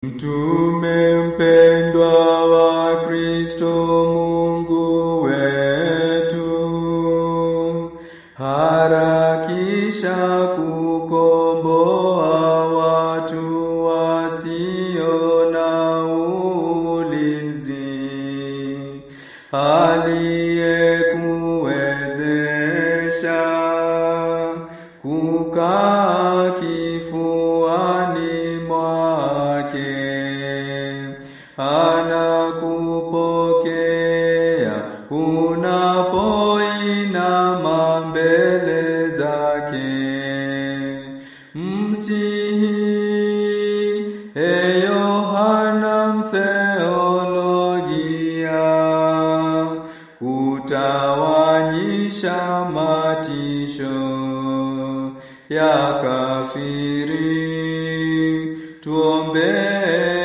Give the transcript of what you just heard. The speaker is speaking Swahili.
Mtume mpendwa wa Kristo Mungu wetu, harakisha kukomboa watu wasio na ulinzi, aliyekuwezesha kukaa kifuani mwake, anakupokea unapoinama mbele zake. Msihi e Yohana mtheologia, kutawanyisha matisho ya kafiri, tuombee